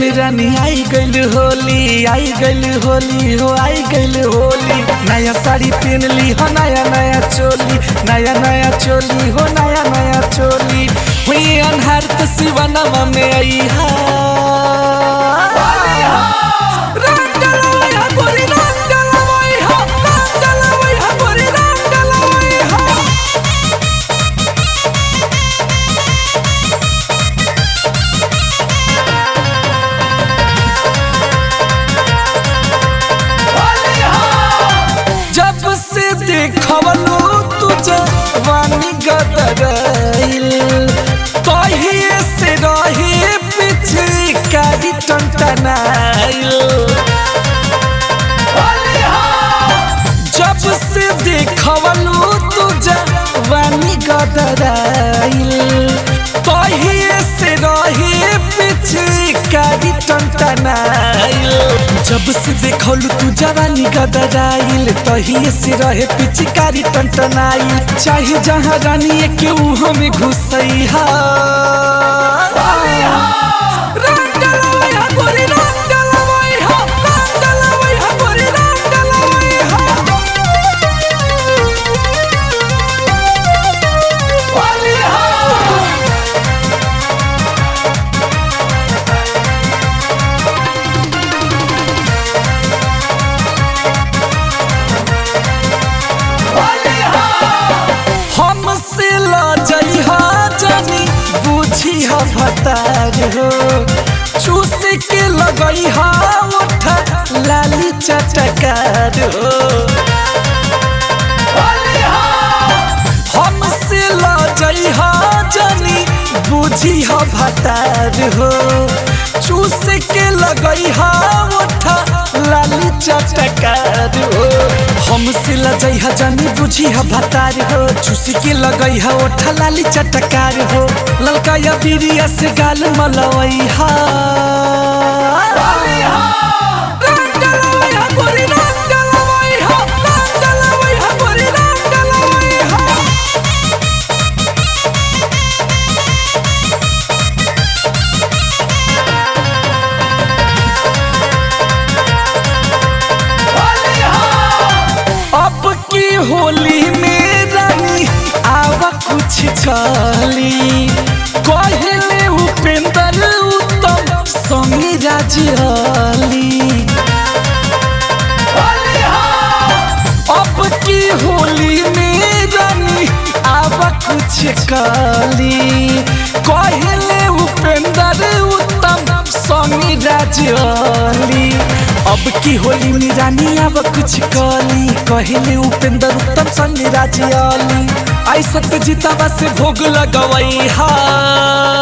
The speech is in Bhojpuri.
में रानी आई गइल होली आई गइल होली हो आई गइल होली नया साड़ी पहन ली हो नया नया चोली नया नया चोली हो नया नया चोली हुई अनहार तो सिवनमा में आई हा रंग डलवाई हा गोरी रंग डलवाई हा रंग डलवाई हा गोरी रंग डलवाई हा जब से देखवलो तुझे वानी गदरइल तहिए से रहे पीछे कारी टंटनाइल जब से देखवलो तुझे वानी गदरइल तहिए से रहे पीछे कारी टंटनाइल जब से देखौलू तू जवानी गदराइल तहिए से रहे पिचकारी टंटनाइल चाहे जहाँ रानी के उहो में घुसई हा रंग डलवाई हा गोरी रंग डलवाई हा रंग डलवाई हा गोरी रंग डलवाई हमसे लजई हा जानी बुझी हा भतार हो चूस के लगई हा ओठा लाली चटकार हो हमसे लजई हा जानी बुझी हा भतार हो चूस के लगई हा ओठा लाली चटकार हो हमसे लजई हा जानी बुझी हा भतार हो चूस के लगई हा ओठा लाली चटकार हो ललका या बिरिया से गाल मलवई हा रंग डलवई हा गोरी रंग डलवई हा रंग डलवई हा गोरी रंग डलवई हा अब की होली में रानी आवा कुछ काली कहले उपेंद्र उत्तम समी राजली अब की होली में रानी आवा कुछ काली कहले उपेंद्र उत्तम समी राजली अब की होली में रानी अब कुछ काली कहले उपेंद्र उत्तम संग राजली ऐसा जीतावा से भोग लगवई हा